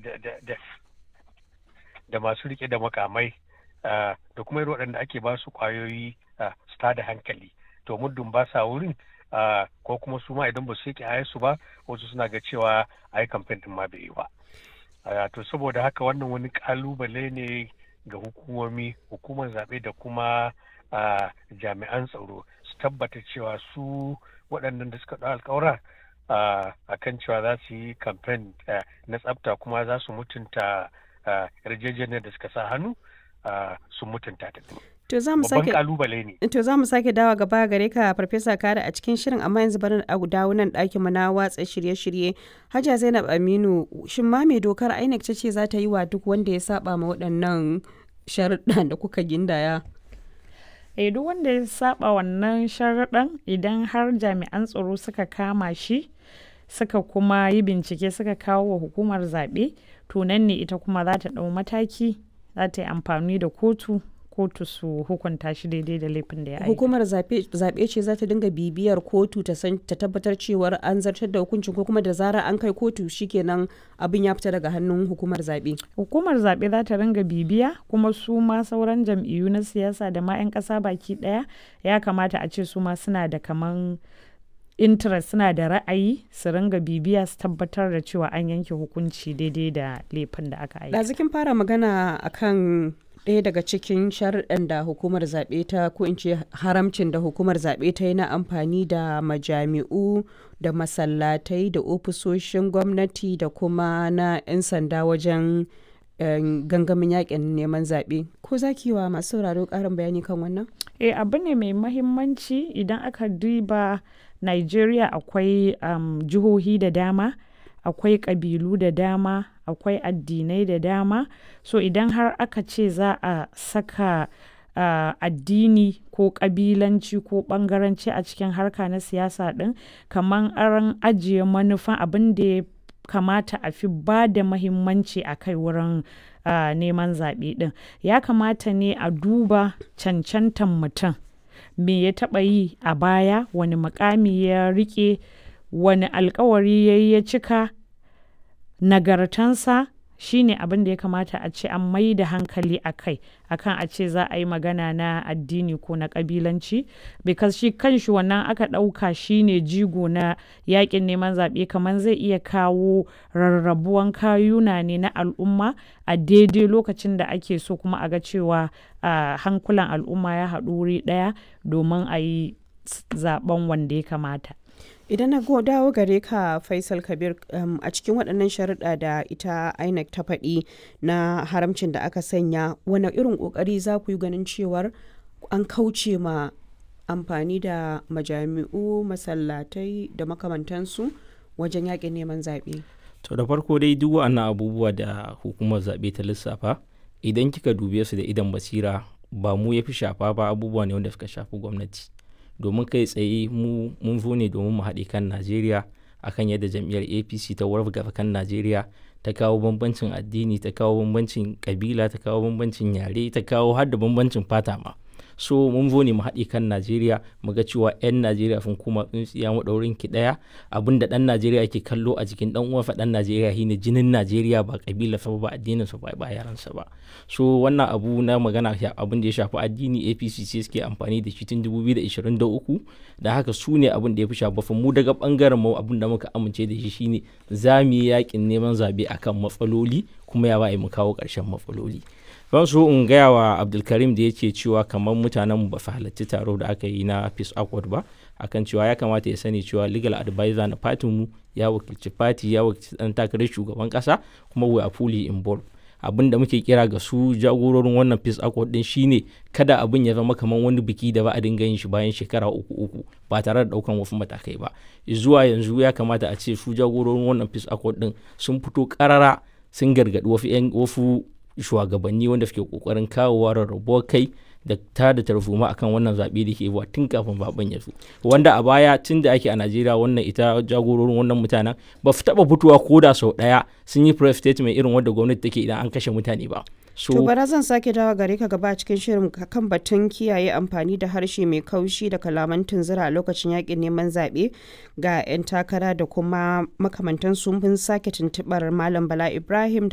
da masu rike da makamai da kuma irin waɗanda ake ba su kwayoyi su da hankali to muddin ba sa wurin ko kuma su ma idan ba su yake su ba wasu suna ga cewa a yi kamfen din ma bai yi ba to saboda haka wannan wani kalubale ne ga hukumomi hukumar zaɓe da kuma jami'an tsaro su tabbata cewa su waɗannan da suka ɗau alkawura a kan cewa za su yi kamfen na tsafta kuma za su mutunta yarjejeniyar da suka sa hannu sun mutunta ta To za mu sake kalubale ne. To za mu sake dawa gaba gare ka Farfesa Kare a cikin shirin amma yanzu bari a dawo nan ɗakin mu na watsa shirye-shirye. Hajja Zainab Aminu shin ma mai dokar INEC ta ce za ta yi wa duk wanda ya saba ma waɗannan sharuɗan da kuka gindaya? Eh duk wanda ya saba wannan sharuɗan idan har jami'an tsaro suka kama shi suka kuma yi bincike suka kawo wa hukumar zaɓe to nan ne ita kuma za ta ɗau mataki za ta yi amfani da kotu kotu su hukunta shi daidai da laifin da ya aika. Hukumar zaɓe ce za ta dinga bibiyar kotu ta san ta tabbatar cewar an zartar da hukuncin ko kuma da zara an kai kotu shikenan abin ya fita daga hannun hukumar zaɓe. Hukumar zaɓe za ta ringa bibiya kuma su ma sauran jam'iyyu na siyasa da ma 'yan ƙasa baki ɗaya ya kamata a ce su ma suna da kaman interest suna da ra'ayi su ringa bibiya su tabbatar da cewa an yanke hukunci daidai da laifin da aka aika. Ɗazikin fara magana akan ɗaya daga cikin sharuɗan da hukumar zaɓe ta ko in ce haramcin da hukumar zaɓe ta yi na amfani da majami'u da masallatai da ofisoshin gwamnati da kuma na 'yan sanda wajen gangamin yakin neman zaɓe ko za ki wa masu sauraro ƙarin bayani kan wannan? eh abu ne mai mahimmanci idan aka duba nigeria akwai um, jihohi da dama akwai ƙabilu da dama akwai addinai da dama so idan har aka ce za a saka uh, addini ko ƙabilanci ko ɓangaranci a cikin harka na siyasa ɗin kamar an ajiye manufan abin da ya kamata a fi ba da mahimmanci a kai wurin uh, neman zaɓe ɗin ya kamata ne a duba cancantan mutum me ya taɓa yi a baya wani mukami ya riƙe wani alkawari ya yi ya cika nagartansa shine abin da ya kamata a ce an mai da hankali a kai akan a ce za a yi magana na addini ko na kabilanci because shi kanshi wannan aka ɗauka shine jigo na yakin neman zaɓe kamar zai iya kawo rarrabuwan kayuna ne na al'umma a daidai lokacin da ake so kuma a ga cewa uh, hankulan al'umma ya haɗu wuri ɗaya domin a yi zaben wanda ya kamata idan na dawo gare ka faisal kabir um, a cikin waɗannan sharuɗa da ita inec ta faɗi na haramcin da aka sanya wani irin ƙoƙari za ku yi ganin cewar an kauce ma amfani da majami'u masallatai da makamantansu wajen yaƙin neman zaɓe to da farko dai duk wa'annan abubuwa da hukumar zaɓe ta lissafa idan kika dube su da idan basira ba mu ya fi shafa ba abubuwa ne wanda suka shafi gwamnati domin kai tsaye mu mun zo ne domin mu haɗe kan najeriya akan yadda jam'iyyar apc ta wargaza kan najeriya ta kawo bambancin addini ta kawo bambancin kabila ta kawo bambancin yare ta kawo har da bambancin fata ma so mun zo ne mu haɗe kan najeriya mu ga cewa 'yan najeriya sun kuma tsintsiya maɗaurin ki ɗaya abin da ɗan najeriya ke kallo a jikin ɗan uwansa ɗan najeriya shine jinin najeriya ba kabila sa ba addinin sa ba ba yaransa ba so wannan abu na magana abin da ya shafi addini apc ce suke amfani da shi tun 2023 da haka su ne abin da ya fi shafa mu daga bangaren mu abin da muka amince da shi shine za mu yi yakin neman zabe akan matsaloli kuma ya ba mu kawo ƙarshen matsaloli ban so in gaya wa abdulkarim da yake cewa kamar mutanen ba su halarci taro da aka yi na peace accord ba akan cewa ya kamata ya sani cewa legal advisor na fatin mu ya wakilci fati ya wakilci dan takarar shugaban kasa kuma we are fully involved abin da muke kira ga su jagororin wannan peace accord din shine kada abin ya zama kamar wani biki da ba a dinga yin shi bayan shekara uku uku ba tare da daukan wasu matakai ba zuwa yanzu ya kamata a ce su jagororin wannan peace accord din sun fito karara sun gargadi wasu wasu shugabanni wanda suke kokarin kawowa rarrabuwar kai da ta da tarzoma akan wannan zaɓe da ke tun kafin zaben ya zo wanda a baya tun da ake a najeriya wannan ita jagororin wannan mutanen ba su taɓa fitowa ko da sau ɗaya sun yi press statement irin wanda gwamnati take idan an kashe mutane ba So, to bara zan sake dawa gare ka gaba cikin shirin kan batun kiyaye amfani da harshe mai kaushi da kalaman tunzura a lokacin yakin neman zaɓe ga 'yan takara da kuma makamantan sun sake tuntuɓar malam bala ibrahim